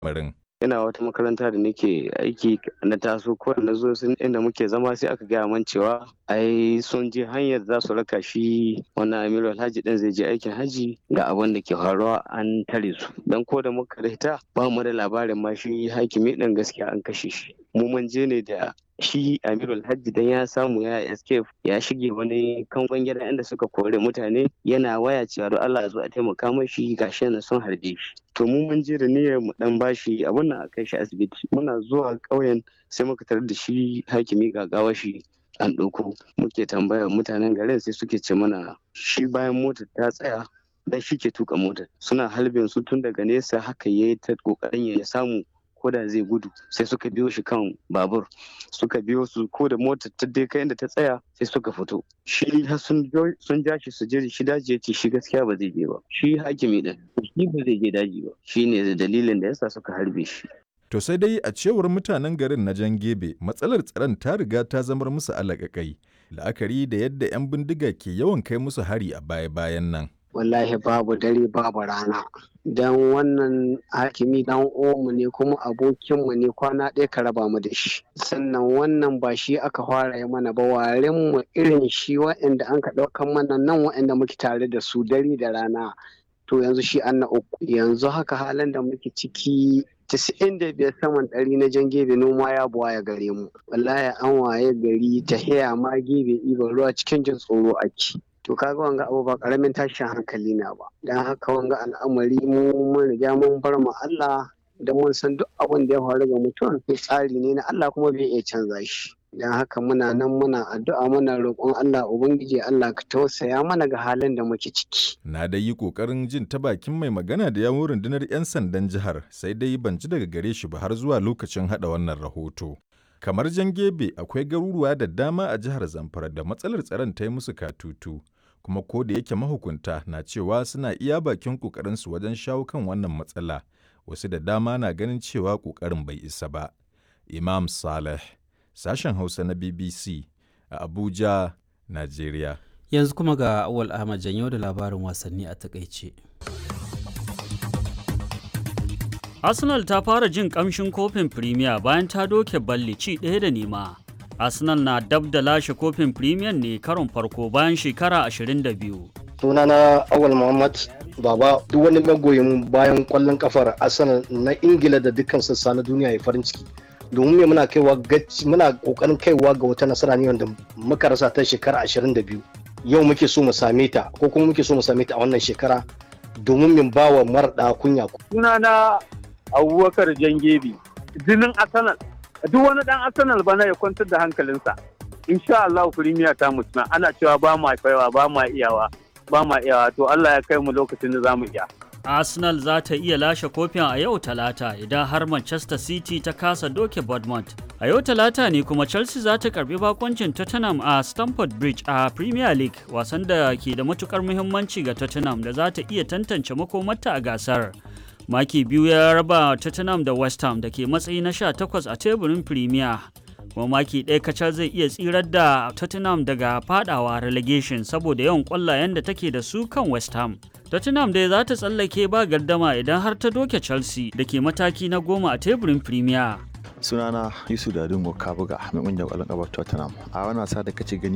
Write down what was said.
lamarin. ina wata makaranta da nake aiki na taso ko na zo sun inda muke zama sai aka gaya man cewa ai sun je hanyar za su raka shi wannan amiru alhaji din zai je aikin haji ga abin da ke faruwa an tare su dan ko da muka rita ba mu da labarin ma shi hakimi din gaskiya an kashe shi mu mun je ne da shi amiru alhaji dan ya samu ya escape ya shige wani kangon gida inda suka kore mutane yana waya cewa don Allah zo a taimaka mashi gashi na sun harbe shi to mu mun je da niyyar mu dan bashi abun nan a kai shi asibiti muna zuwa ƙauyen sai muka tarar da shi hakimi gagawa shi an ɗauko muke tambaya mutanen garin sai suke ce mana shi bayan motar ta tsaya dan shi ke tuka motar suna halbin su tun daga nesa haka yayi ta kokarin ya samu ko da zai gudu sai suka biyo shi kan babur suka biyo su ko da motar ta dai kai inda ta tsaya sai suka fito shi sun ja shi su je shi daji ya ce shi gaskiya ba zai je ba shi hakimi din shi ba zai je daji ba shi ne dalilin da yasa suka harbe shi To sai dai a cewar mutanen garin na Jan Gebe matsalar tsaron ta riga ta zamar musu alaƙaƙai la'akari da yadda 'yan bindiga ke yawan kai musu hari a baya-bayan nan. wallahi babu dare babu rana don wannan hakimi dan omu ne kuma abokinmu ne kwana ɗaya ka raba mu da shi sannan wannan ba shi aka fara yi mana ba waren mu irin shi wa'anda an ka ɗaukan mana nan wa'anda muke tare da su dare da rana to yanzu shi an na uku yanzu haka halin da muke ciki casa'in da biyar saman ɗari na jan gebe noma ya buwa ya gare mu wallahi an waye gari ta haya ma gebe iban ruwa cikin jin tsoro ake to kaga wanga abu ba karamin tashin hankali na ba dan haka wanga al'amari mu mun riga mun bar mu Allah da mun san duk abin da ya faru ga mutum tsari ne na Allah kuma bai iya canza shi dan haka muna nan muna addu'a muna roƙon Allah ubangiji Allah ka tausaya mana ga halin da muke ciki Na dai yi ƙoƙarin jin ta bakin mai magana da yawun rundunar 'yan sandan jihar sai dai ban ji daga gare shi ba har zuwa lokacin haɗa wannan rahoto. Kamar Jangebe akwai garuruwa da dama a jihar Zamfara da matsalar tsaron ta yi musu katutu, kuma ko da yake mahukunta na cewa suna iya bakin ƙoƙarinsu wajen shawo kan wannan matsala, wasu da dama na ganin cewa ƙoƙarin bai isa ba. Imam Saleh, sashen Hausa na BBC a Abuja, Najeriya. Yanzu kuma ga Awal Ahmad Janyo da labarin wasanni a takaice. Arsenal ta fara jin kamshin kofin Premier bayan ta doke balli ci ɗaya da nema. Arsenal na dab da lashe kofin Premier ne karon farko bayan shekara 22. Sunana Awal Muhammad Baba duk wani magoyin bayan kwallon kafar Arsenal na Ingila da dukkan sassa na duniya ya farin ciki. Domin me muna kaiwa gaci muna kokarin kaiwa ga wata nasara ne wanda muka rasa ta shekara 22. Yau muke so mu same ta ko kuma muke so mu same ta a wannan shekara domin min bawa marɗa kunya. Sunana abubakar jangebi jinin arsenal duk wani dan arsenal bana ya kwantar da hankalinsa insha Allah firimiya ta mutuna ana cewa ba ma kaiwa ba ma iyawa ba ma iyawa to Allah ya kai mu lokacin da za mu iya Arsenal za ta iya lashe kofin a yau talata idan har Manchester City ta kasa doke Bournemouth. A yau talata ne kuma Chelsea za ta karbi bakoncin Tottenham a Stamford Bridge a Premier League wasan da ke da matukar muhimmanci ga Tottenham da za ta iya tantance makomarta a gasar. maki biyu ya raba tottenham da west ham da ke matsayi na 18 a teburin premier kuma maki ɗaya kacal zai iya tsirar da tottenham daga fadawa relegation saboda yawan ƙwallayen da take da su kan west ham tottenham dai za ta tsallake ba gardama idan har ta doke chelsea da ke mataki na goma a teburin premier sunana yusuf dadungo kabuga mai ƙungiyar ƙwallon ƙafar tottenham a wani wasa da kace gani